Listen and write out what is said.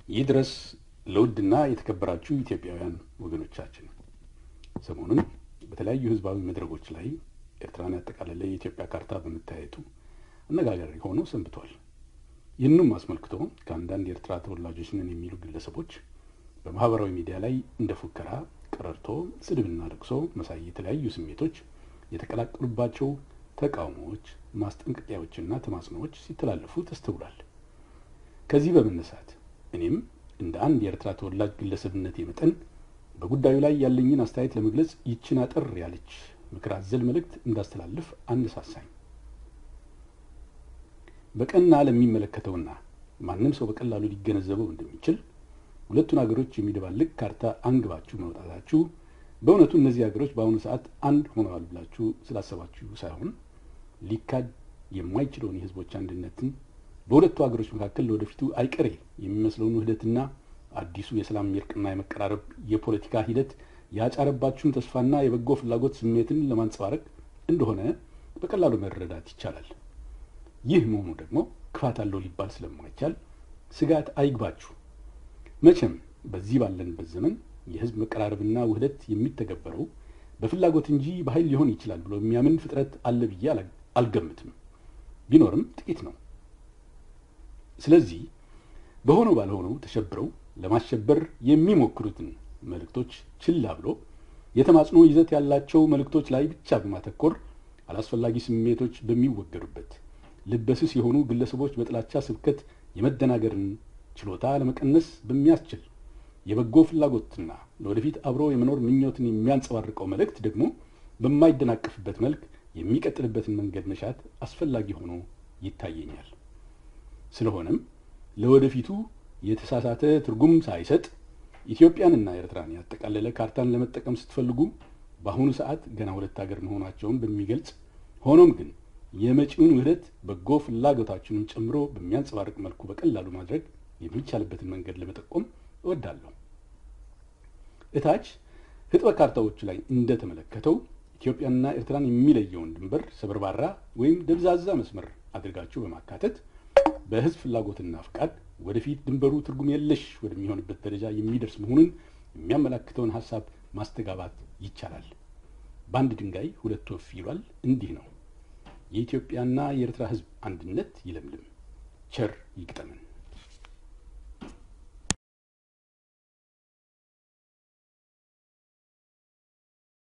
ይህ ድረስ ለውድና የተከበራችሁ ኢትዮጵያውያን ወገኖቻችን ሰሞኑን በተለያዩ ህዝባዊ መድረኮች ላይ ኤርትራን ያጠቃለለ የኢትዮጵያ ካርታ በመታየቱ አነጋጋሪ ሆኖ ሰንብቷል። ይህንም አስመልክቶ ከአንዳንድ የኤርትራ ተወላጆች ነን የሚሉ ግለሰቦች በማህበራዊ ሚዲያ ላይ እንደ ፉከራ፣ ቀረርቶ፣ ስድብና ለቅሶ መሳይ የተለያዩ ስሜቶች የተቀላቀሉባቸው ተቃውሞዎች፣ ማስጠንቀቂያዎችና ተማጽኖዎች ሲተላለፉ ተስተውሏል። ከዚህ በመነሳት እኔም እንደ አንድ የኤርትራ ተወላጅ ግለሰብነቴ መጠን በጉዳዩ ላይ ያለኝን አስተያየት ለመግለጽ ይችን አጠር ያለች ምክር አዘል መልእክት እንዳስተላልፍ አነሳሳኝ። በቀና ለሚመለከተውና ማንም ሰው በቀላሉ ሊገነዘበው እንደሚችል ሁለቱን ሀገሮች የሚደባልቅ ካርታ አንግባችሁ መውጣታችሁ በእውነቱ እነዚህ ሀገሮች በአሁኑ ሰዓት አንድ ሆነዋል ብላችሁ ስላሰባችሁ ሳይሆን ሊካድ የማይችለውን የህዝቦች አንድነትን በሁለቱ ሀገሮች መካከል ለወደፊቱ አይቀሬ የሚመስለውን ውህደትና አዲሱ የሰላም የእርቅና የመቀራረብ የፖለቲካ ሂደት ያጫረባችሁን ተስፋና የበጎ ፍላጎት ስሜትን ለማንጸባረቅ እንደሆነ በቀላሉ መረዳት ይቻላል። ይህ መሆኑ ደግሞ ክፋት አለው ሊባል ስለማይቻል ስጋት አይግባችሁ። መቼም በዚህ ባለንበት ዘመን የህዝብ መቀራረብና ውህደት የሚተገበረው በፍላጎት እንጂ በኃይል ሊሆን ይችላል ብሎ የሚያምን ፍጥረት አለ ብዬ አልገምትም። ቢኖርም ጥቂት ነው። ስለዚህ በሆነው ባልሆነው ተሸብረው ለማሸበር የሚሞክሩትን መልእክቶች ችላ ብሎ የተማጽኖ ይዘት ያላቸው መልእክቶች ላይ ብቻ በማተኮር አላስፈላጊ ስሜቶች በሚወገዱበት ልበስስ የሆኑ ግለሰቦች በጥላቻ ስብከት የመደናገርን ችሎታ ለመቀነስ በሚያስችል የበጎ ፍላጎትና ለወደፊት አብሮ የመኖር ምኞትን የሚያንጸባርቀው መልእክት ደግሞ በማይደናቀፍበት መልክ የሚቀጥልበትን መንገድ መሻት አስፈላጊ ሆኖ ይታየኛል። ስለሆነም ለወደፊቱ የተሳሳተ ትርጉም ሳይሰጥ ኢትዮጵያንና ኤርትራን ያጠቃለለ ካርታን ለመጠቀም ስትፈልጉ በአሁኑ ሰዓት ገና ሁለት ሀገር መሆናቸውን በሚገልጽ ሆኖም ግን የመጪውን ውህደት በጎ ፍላጎታችንን ጨምሮ በሚያንጸባርቅ መልኩ በቀላሉ ማድረግ የሚቻልበትን መንገድ ለመጠቆም እወዳለሁ። እታች ህጥበ ካርታዎቹ ላይ እንደተመለከተው ኢትዮጵያንና ኤርትራን የሚለየውን ድንበር ሰበርባራ ወይም ደብዛዛ መስመር አድርጋችሁ በማካተት በህዝብ ፍላጎትና ፍቃድ ወደፊት ድንበሩ ትርጉም የለሽ ወደሚሆንበት ደረጃ የሚደርስ መሆኑን የሚያመላክተውን ሀሳብ ማስተጋባት ይቻላል። በአንድ ድንጋይ ሁለት ወፍ ይሏል። እንዲህ ነው። የኢትዮጵያና የኤርትራ ህዝብ አንድነት ይለምልም፣ ቸር ይግጠመን።